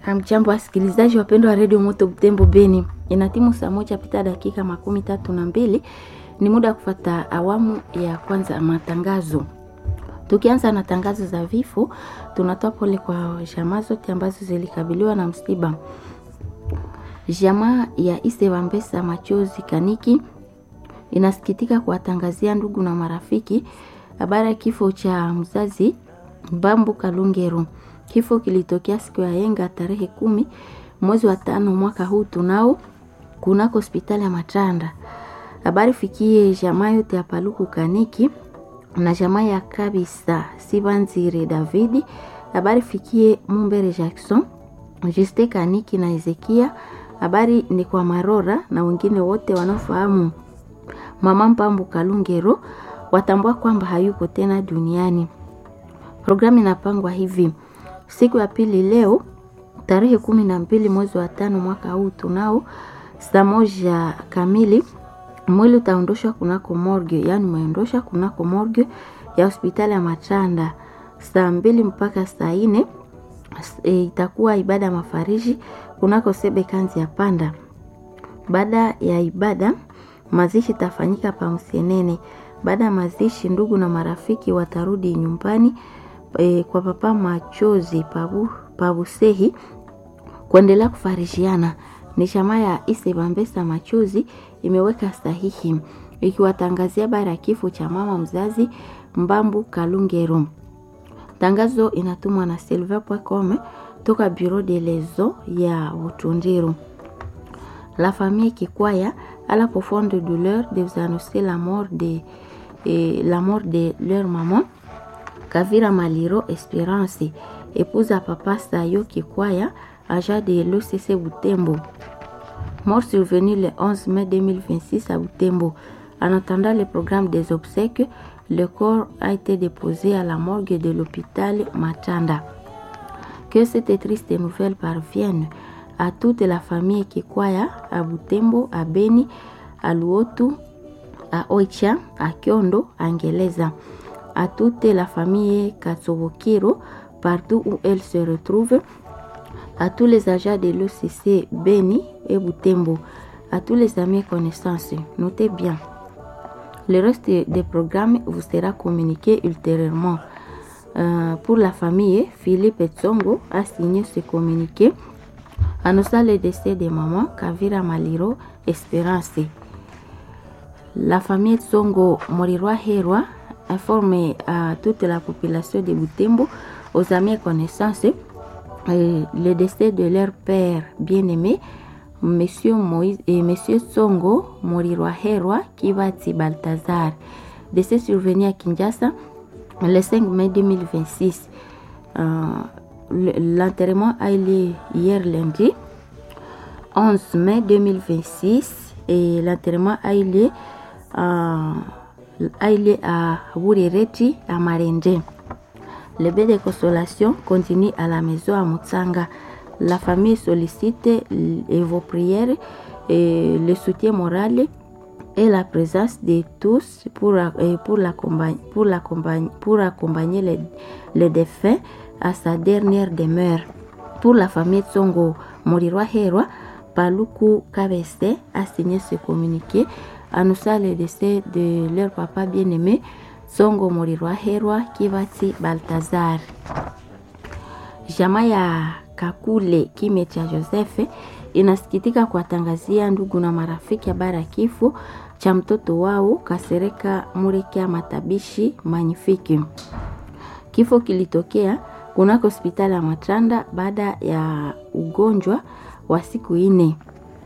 Hamjambo wasikilizaji wapendwa wa redio Moto Butembo Beni, ina timu saa moja pita dakika makumi tatu na mbili. Ni muda wa kufata awamu ya kwanza ya matangazo. Tukianza na tangazo za vifo, tunatoa pole kwa jamaa zote ambazo zilikabiliwa na msiba. Jamaa ya Ise Wambesa Machozi Kaniki inasikitika kuwatangazia ndugu na marafiki habari ya kifo cha mzazi Bambu Kalungero. Kifo kilitokea siku ya yenga tarehe kumi mwezi wa tano mwaka huu tunao kunako hospitali ya Matanda. Habari fikie jamaa yote ya Paluku Kaniki na jamaa ya Kabisa Sibanzire Davidi. Habari fikie Mumbere Jackson, Juste Kaniki na Ezekia. Habari ni kwa Marora na wengine wote wanaofahamu mama Mpambu Kalungero watambua kwamba hayuko tena duniani. Programu inapangwa hivi: siku ya pili leo tarehe kumi na mbili mwezi wa tano mwaka huu tunao saa moja kamili mwili utaondoshwa kunako morgue, yani umeondoshwa kunako morgue ya hospitali ya Matanda saa mbili mpaka saa nne. E, itakuwa ibada ya mafariji kunako sebe kanzi ya panda. Baada ya ibada mazishi itafanyika pa Msenene. Baada ya mazishi, ndugu na marafiki watarudi nyumbani e, kwa papa Machozi pabu, pabusehi kuendelea kufarishiana. Ni chama ya Ise Bambesa Machozi imeweka sahihi ikiwatangazia habari ya kifo cha mama mzazi Mbambu Kalungero. Tangazo inatumwa na silver.com toka Bureau de Lezo ya Utundiro. La famille Kikwaya à la profonde douleur de vous annoncer la mort de, eh, la mort de leur maman Kavira Maliro Espérance, épouse à papa Sayo Kikwaya, agent de l'OCC Butembo. Mort survenue le 11 mai 2026 à Butembo. En attendant le programme des obsèques, le corps a été déposé à la morgue de l'hôpital Matanda. Que cette triste nouvelle parvienne à toute la famille Kikwaya, à Butembo, à Beni, à Luotu, à Oicha, à Kyondo, à Ngeleza, à toute la famille Katsobokiro, partout où elle se retrouve, à tous les agents de l'OCC Beni et Butembo, à tous les amis et connaissances. Notez bien. Le reste des programmes vous sera communiqué ultérieurement. Euh, pour la famille, Philippe Tsongo a signé ce communiqué annonçant le décès de maman Kavira Maliro Espérance. La famille Tsongo Morirwa Herwa informe à toute la population de Butembo, aux amis et connaissances, euh, le décès de leur père bien-aimé, Monsieur Moïse et Monsieur Tsongo Morirwa Herwa Kivati Baltazar. Décès survenu à Kinshasa le 5 mai 2026. Euh, L'enterrement a eu lieu hier lundi 11 mai 2026 et l'enterrement a eu lieu à, a eu lieu à Wurireti à Marende. Le bain de consolation continue à la maison à Mutsanga. La famille sollicite vos prières et le soutien moral et la présence de tous pour, pour, l'accompagner, pour, l'accompagner, pour accompagner les, les défunts à sa dernière demeure. Pour la famille Tsongo Morirwa Herwa, Paluku Kabese a signé ce communiqué annonçant le décès de leur papa bien-aimé Tsongo Morirwa Herwa Kivati Baltazar. Jamaa ya Kakule Kime cha Josefe inasikitika kuwatangazia ndugu na marafiki habari ya kifo cha mtoto wao Kasereka Murekia Matabishi Magnifique. Kifo kilitokea kunako hospitali ya Matanda baada ya ugonjwa wa siku nne.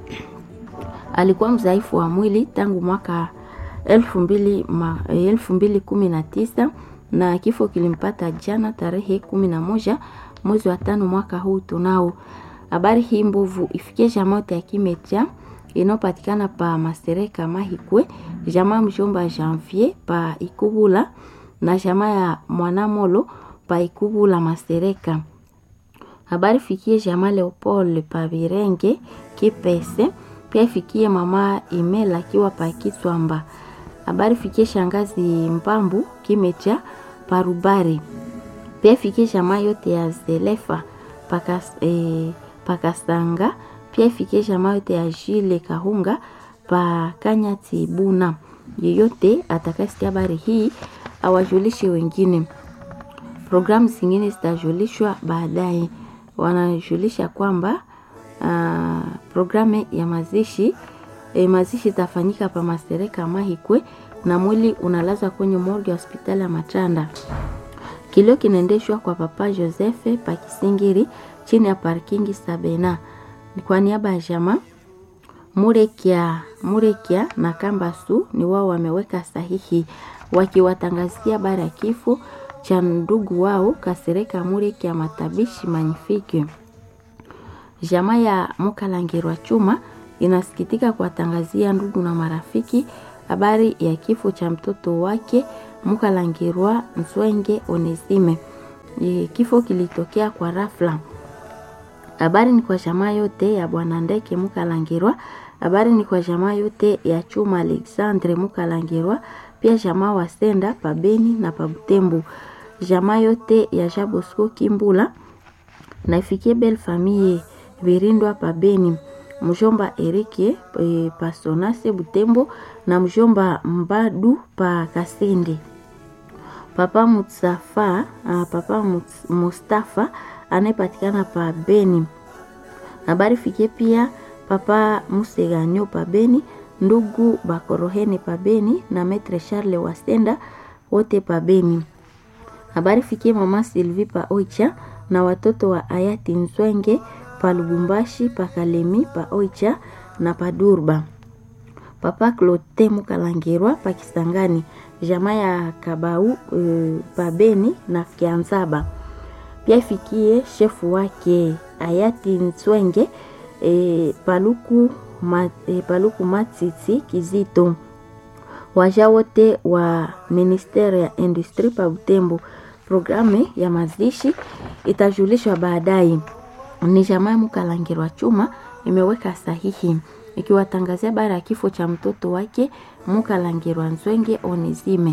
Alikuwa mzaifu wa mwili tangu mwaka elfu mbili, ma, elfu mbili kumi na tisa na kifo kilimpata jana tarehe kumi na moja mwezi wa tano mwaka huu tunao. Habari hii mbovu ifikie jamaa yote ya Kimecha inayopatikana pa Masereka Mahikwe, jamaa mjomba Janvier pa Ikubula na jamaa ya Mwanamolo pa Ikubula Masereka. Habari fikie jamaa Leopold pa Birenge Kipese, pia ifikie mama Imela akiwa pa Kiswamba. Habari fikie shangazi Mpambu Kimecha pa Rubari, pia ifikie jamaa yote ya Zelefa paka eh, pakasanga pia ifikie jamaa yote ya Jile Kahunga pa Kanyati Buna. Yeyote atakayesikia habari hii awajulishe wengine. Programu zingine zitajulishwa baadaye. Wanajulisha kwamba uh, programu ya mazishi e, mazishi itafanyika pa Masereka Mahikwe na mwili unalazwa kwenye morgue ya hospitali ya Matanda. Kilio kinaendeshwa kwa Papa Joseph pa Kisingiri chini ya parkingi Sabena. Kwa niaba ya jamaa Murekia, Murekia na Kambasu ni wao wameweka sahihi wakiwatangazia habari ya kifo cha ndugu wao Kasereka Murekia Matabishi Magnifique. Jamaa ya Mukalangirwa Chuma inasikitika kuwatangazia ndugu na marafiki habari ya kifo cha mtoto wake Mukalangirwa Nzwenge Onesime. Kifo kilitokea kwa rafla. Habari ni kwa jamaa yote ya bwana Ndeke Mukalangirwa. Habari ni kwa jamaa yote ya Chuma Alexandre Mukalangirwa, pia jamaa wa Senda Pabeni na Pabutembu, jamaa yote ya Jabosco Kimbula na ifikie Belle Famille Virindwa Pabeni, mjomba Erike e, Pasonase Butembo na mjomba Mbadu pa Kasende. Papa Mutsafa, uh, Papa Mustafa anayepatikana pa Beni. Habari fikie pia Papa Museganyo pa Beni, ndugu Bakorohene pa Beni na Metre Charles Wasenda wote pa Beni. Habari fikie mama Sylvie pa Oicha na watoto wa hayati Nzwenge pa Lubumbashi pa Kalemi pa Oicha na pa Durba. Papa Klote Mukalangirwa pa Kisangani, jamaa ya Kabau e, pa Beni na Kianzaba. Pia ifikie shefu wake hayati Nzwenge e, Paluku, ma, e, Paluku Matiti Kizito. Waja wote wa ministeri ya industri pa Butembo. Programu ya mazishi itajulishwa baadaye. Ni jamaa Mukalangirwa Chuma imeweka sahihi ikiwatangazia habari ya kifo cha mtoto wake Mukalangirwa Nzwenge Onizime.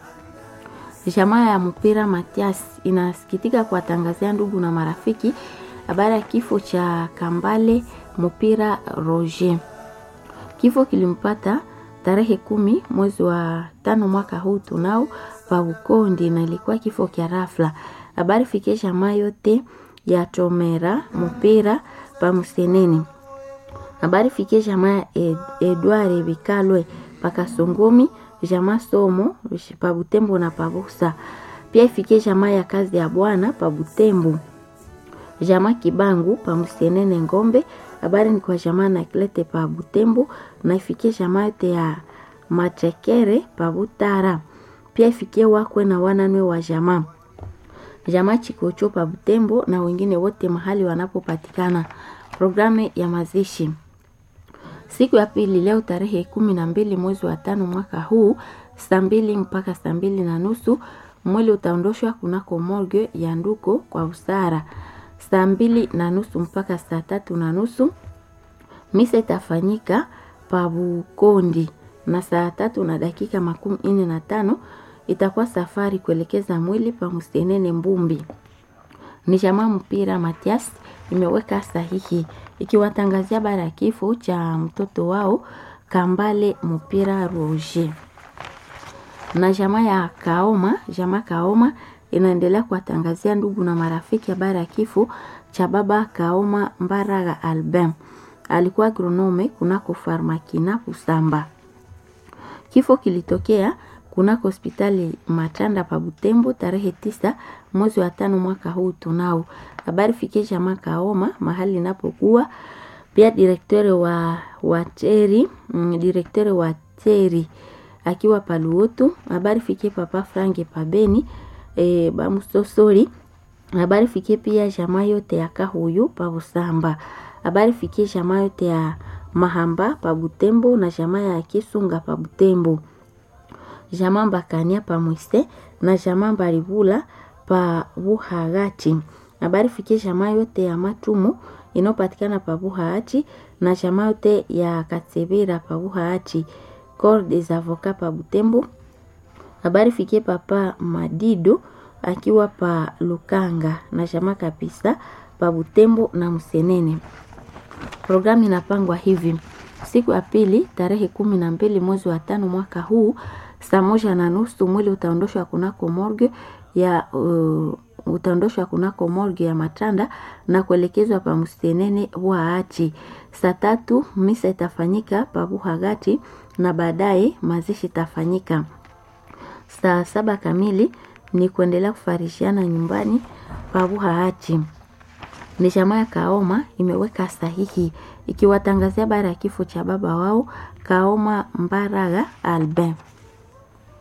Jamaa ya mpira Matias inasikitika kuwatangazia ndugu na marafiki habari ya kifo cha Kambale mpira Roger. Kifo kilimpata tarehe kumi mwezi wa tano mwaka huu tunao pa Bukondi, na ilikuwa kifo kya rafla. Habari fikie jamaa yote ya Tomera mpira pa Museneni. Habari fikie jamaa Ed, Edward Bikalwe pa Kasongomi, jamaa Somo pa Butembo na pa Busa. Pia ifikie jamaa ya kazi ya Bwana pa Butembo jamaa Kibangu pa Musenene Ngombe. Habari ni kwa jamaa na Klete pa Butembo na ifikie jamaa yote ya Machekere pa Butara. Pia ifikie wakwe na wananwe wa jamaa jamaa Chikocho pa Butembo na wengine wote mahali wanapopatikana. Programu ya mazishi siku ya pili leo tarehe kumi na mbili mwezi wa tano mwaka huu saa mbili mpaka saa mbili na nusu mwili utaondoshwa kunako morgue ya Nduko kwa Usara saa mbili na nusu mpaka saa tatu na nusu misa itafanyika Pabukondi na saa tatu na dakika makumi nne na tano itakuwa safari kuelekeza mwili pa Musenene Mbumbi. Ni jamaa mpira Matias imeweka sahihi ikiwatangazia bara ya kifo cha mtoto wao Kambale mpira Roger na jamaa ya Kaoma, jamaa Kaoma inaendelea kuwatangazia ndugu na marafiki habari ya kifo cha baba Kaoma Mbaraga Albin. Alikuwa agronome kunako Farmakina Kusamba. Kifo kilitokea kunako hospitali Matanda pa Butembo tarehe tisa mwezi wa tano mwaka huu tunao. Habari fikie jamaa Kaoma mahali inapokuwa pia direktori wa wa Teri, mm, direktori wa Teri akiwa paluotu. Habari fikie papa Frange Pabeni e, bamusosori habari fikie pia jamaa yote ya Kahuyu pa Busamba. Habari fikie jamaa yote ya Mahamba pa Butembo na jamaa ya Kisunga pa Butembo. Jamaa Mbakania pa Mwise na jamaa Mbaribula pa Buhagati. Habari fikie jamaa yote ya Matumu inayopatikana pa Buhaachi na jamaa yote ya Katsebera pa Buhaachi. Corps des avocats pa Butembo. Habari fikie papa Madido akiwa pa Lukanga na jamaa kabisa pa Butembo na Msenene. Programu inapangwa hivi: siku ya pili tarehe kumi na mbili mwezi wa tano mwaka huu saa moja na nusu mwili utaondoshwa kunako morgue ya uh, utaondoshwa kunako morgue ya Matanda na kuelekezwa pa Msenene Waachi. Saa tatu misa itafanyika pa Buhagati na baadaye mazishi itafanyika saa saba kamili. Ni kuendelea kufarishiana nyumbani pa Buhaachi. Ni jamaa ya Kaoma imeweka sahihi ikiwatangazia bara ya kifo cha baba wao Kaoma Mbaraga Albin.